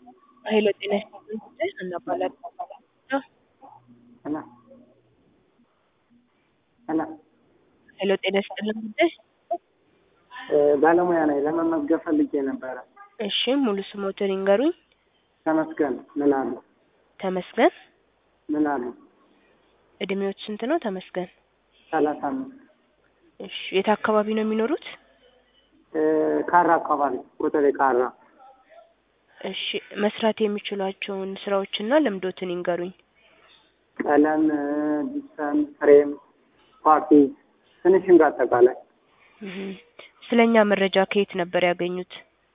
ኃይለ ጤና ይስጥልን ጉዳይ እናባላለን። ሄሎ ሄሎ ኃይለ ጤና ይስጥልን ጉዳይ ባለሙያ ነኝ። ለመመዝገብ ፈልጌ ነበረ። እሺ ሙሉ ስሞትን ይንገሩኝ። ተመስገን ምን አሉ? ተመስገን ምን አሉ? እድሜዎች ስንት ነው ተመስገን? ሰላሳ አምስት እሺ የት አካባቢ ነው የሚኖሩት? ካራ አካባቢ ኮተቤ ካራ። እሺ መስራት የሚችሏቸውን ስራዎችና ልምዶትን ይንገሩኝ። ቀለም፣ ጂፕሰም፣ ፍሬም፣ ፓርቲ፣ ፊኒሽንግ አጠቃላይ እህ ስለኛ መረጃ ከየት ነበር ያገኙት?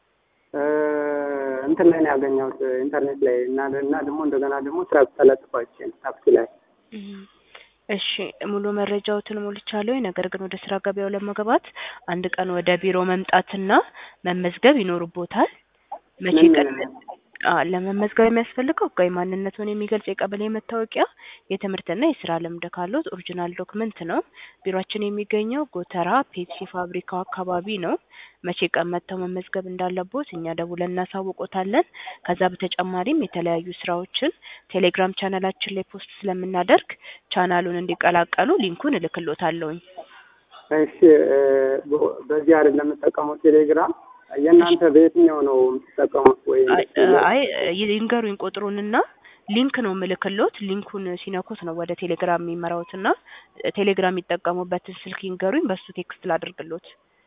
እንትን ላይ ነው ያገኘሁት ኢንተርኔት ላይ እና እና ደግሞ እንደገና ደግሞ ስራ ተለጥፏችን ታክሲ ላይ እህ እሺ ሙሉ መረጃዎትን ሞልቻለሁ። ነገር ግን ወደ ስራ ገበያው ለመግባት አንድ ቀን ወደ ቢሮ መምጣትና መመዝገብ ይኖርቦታል። መቼ ምን ቀን አ ለመመዝገብ የሚያስፈልገው ህጋዊ ማንነቱን የሚገልጽ የቀበሌ መታወቂያ፣ የትምህርትና የስራ ልምድ ካሉት ኦሪጂናል ዶክመንት ነው። ቢሮአችን የሚገኘው ጎተራ ፔፕሲ ፋብሪካው አካባቢ ነው። መቼ ቀን መጥተው መመዝገብ እንዳለቦት እኛ ደውለን እናሳውቆታለን። ከዛ በተጨማሪም የተለያዩ ስራዎችን ቴሌግራም ቻናላችን ላይ ፖስት ስለምናደርግ ቻናሉን እንዲቀላቀሉ ሊንኩን እልክሎታለሁኝ። እሺ በዚህ አይደለም የምጠቀመው ቴሌግራም የእናንተ በየትኛው ነው የምትጠቀሙት? ወይ አይ ይንገሩኝ ቁጥሩንና ሊንክ ነው ምልክሎት። ሊንኩን ሲነኩት ነው ወደ ቴሌግራም የሚመራውትና ቴሌግራም የሚጠቀሙበትን ስልክ ይንገሩኝ፣ በሱ ቴክስት ላድርግሎት።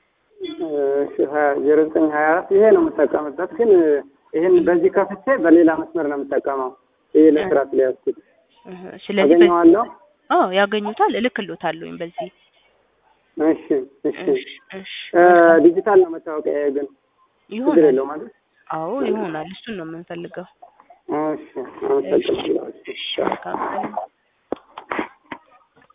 ዜሮ ዘጠኝ ሀያ አራት ይሄ ነው የምጠቀምበት፣ ግን ይህን በዚህ ከፍቼ በሌላ መስመር ነው የምጠቀመው። ይሄ ለስራ ስለያዝኩት እህ ስለዚህ በ- አገኘዋለሁ። አዎ ያገኙታል፣ እልክሎታለሁኝ በዚህ እሺ እሺ እሺ እሺ ዲጂታል ነው መታወቂያ ግን ችግር ይሆናል። የለው ማለት አዎ ይሆናል። እሱን ነው የምንፈልገው። እሺ አመሰግናለሁ። እሺ መልካም ቀን